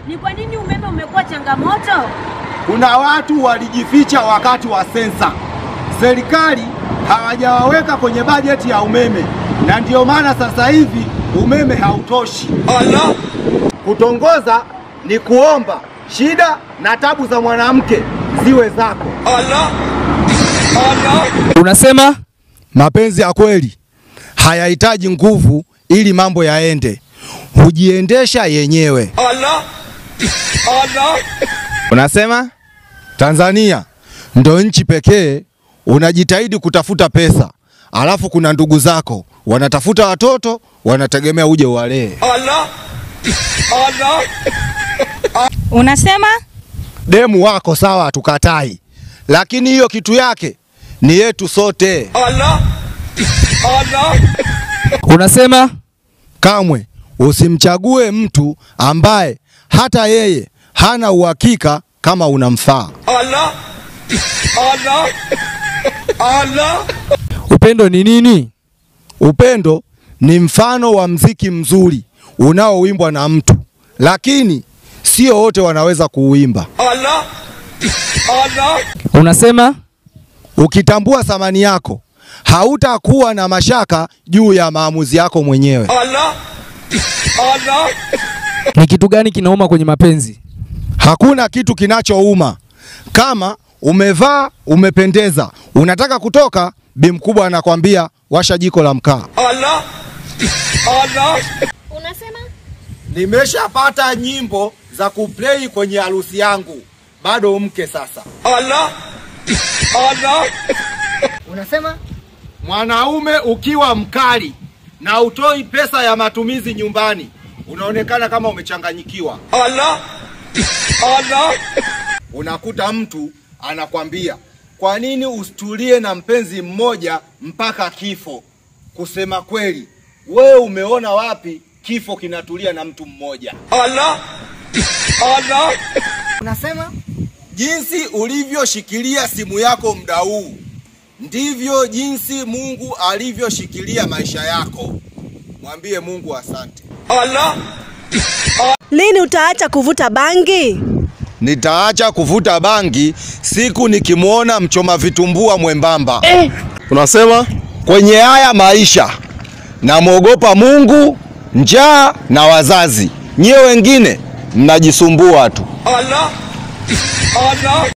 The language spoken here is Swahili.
Ni kwa nini umeme umekuwa changamoto? Kuna watu walijificha wakati wa sensa. Serikali hawajawaweka kwenye bajeti ya umeme, na ndiyo maana sasa hivi umeme hautoshi. Kutongoza ni kuomba shida na tabu za mwanamke ziwe zako. Unasema Mapenzi ya kweli hayahitaji nguvu ili mambo yaende, hujiendesha yenyewe. unasema Tanzania ndo nchi pekee unajitahidi kutafuta pesa, alafu kuna ndugu zako wanatafuta watoto, wanategemea uje uwalee. Unasema Demu wako sawa, hatukatai, lakini hiyo kitu yake ni yetu sote. unasema Kamwe usimchague mtu ambaye hata yeye hana uhakika kama unamfaa. upendo ni nini? Upendo ni mfano wa mziki mzuri unaoimbwa na mtu, lakini sio wote wanaweza kuuimba. Unasema Ukitambua thamani yako, hautakuwa na mashaka juu ya maamuzi yako mwenyewe. ni kitu gani kinauma kwenye mapenzi? Hakuna kitu kinachouma kama umevaa umependeza, unataka kutoka, bi mkubwa anakwambia washa jiko la mkaa. Unasema Nimeshapata nyimbo za kuplay kwenye harusi yangu, bado mke sasa. Unasema Mwanaume ukiwa mkali na utoi pesa ya matumizi nyumbani, unaonekana kama umechanganyikiwa. Unakuta mtu anakwambia kwa nini usitulie na mpenzi mmoja mpaka kifo? Kusema kweli, wewe umeona wapi kifo kinatulia na mtu mmoja? unasema Jinsi ulivyoshikilia simu yako muda huu ndivyo jinsi Mungu alivyoshikilia maisha yako. Mwambie Mungu asante. Lini utaacha kuvuta bangi? Nitaacha kuvuta bangi siku nikimwona mchoma vitumbua mwembamba. Unasema Kwenye haya maisha namwogopa Mungu, njaa na wazazi. Nyie wengine mnajisumbua tu.